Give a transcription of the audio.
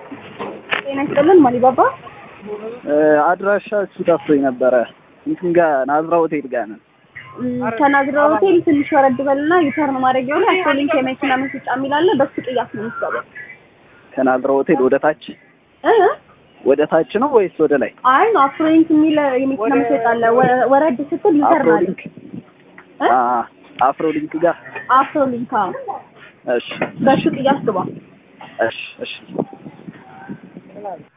ጤና ይስጥልን ማሊባባ አድራሻችሁ ጠፍቶኝ ነበረ። እንትን ጋር ናዝራ ሆቴል ጋር ነን። ከናዝራ ሆቴል ትንሽ ወረድ በልና ዩተርን ማድረጊያው ላይ አፍሮሊንክ የመኪና መሸጫ የሚል አለ። በሱ ቅያስ ነው የምትገባው። ከናዝራ ሆቴል ወደ ታች እ ወደ ታች ነው ወይስ ወደ ላይ? አይ ነው አፍሮሊንክ የሚል የመኪና መሸጫ አለ። ወ- ወረድ ስትል ዩተርን አለ። አፍሮሊንክ እ? አ አፍሮሊንክ ጋር አፍሮሊንክ አዎ። እሺ በሱ ቅያስ ግባ። እሺ እሺ